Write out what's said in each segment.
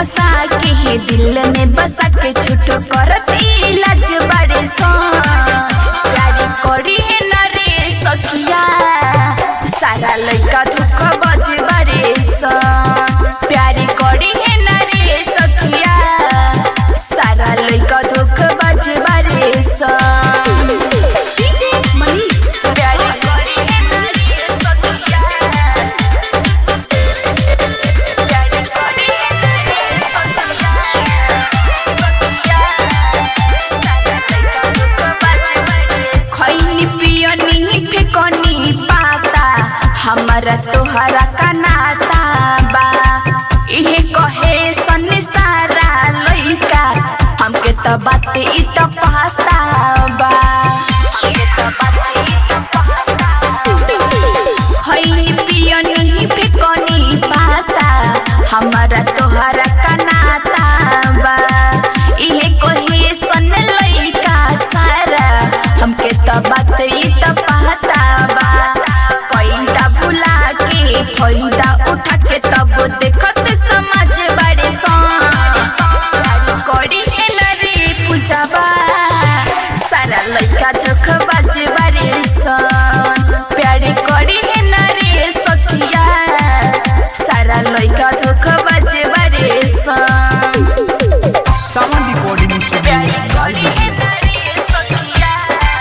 घुसा के ही दिल में बसा के छुटो करती लाज बड़े सो प्यारी करी न रे सखिया सारा लड़का दुख बज बड़े सो प्यारी करी न रे सखिया सारा लड़का दुख बज बड़े सो डीजे मनीष प्यारी करी न रे सखिया प्यारी करी न रे सखिया सखिया सारा लड़का दुख बज बड़े सो खैनी पियनी फेकनी पाता हमारा तोहरा का नाता बा इहे कहे सन सारा लइका हमके त बात इ त पता बा हमके त बात इ त पता खैनी पियनी फेकनी पाता हमारा तोहरा का नाता बा इहे कहे सन लइका सारा हमके त बात इ त पता बा पैदा भुला के फायदा उठा के तब देखत समझ बड़े सन करी न रे पूजाबा सारा लइका दुख बाज बड़े सन प्यारे करी न रे सखिया सारा लइका दुख बाज बड़े सन सावन रिकॉर्डिंग स्टूडियो प्यारे लाल करी न रे सखिया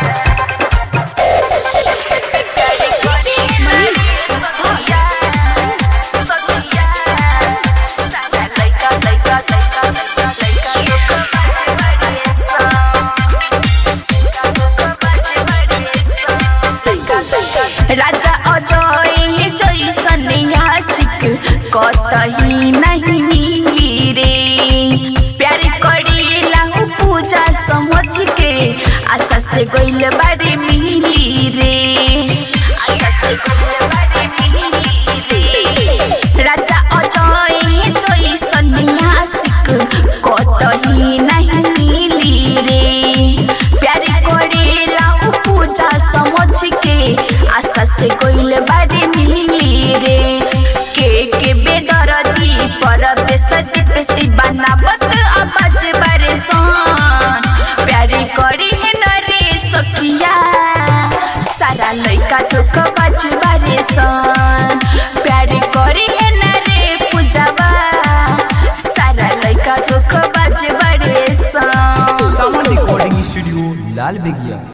प्यारे करी न रे सखिया सखिया सारा लइका लइका लइका लइका लइका दुख बाज बड़े सन दुख बाज बड़े सन राजा अजय जैसन आशिक कतही नहीं मिली रे प्यार करेला उ पूजा समझ के आशा से गइल बारे मिली रे आशा से गइल बारे मिली रे राजा अजय जैसन आशिक कतही नहीं मिली रे प्यार करेला उ पूजा समझ के आशा से गइल बारे मिली रे के के बेदरदी पर बेसती पेस्ती बनावत आवाज बारे सन प्यारी करी है न रे सखिया सारा लइका दुख बाज बारे सन प्यारी करी है न रे पूजावा सारा लइका दुख बाज बारे सन सावन रिकॉर्डिंग स्टूडियो लाल बेगिया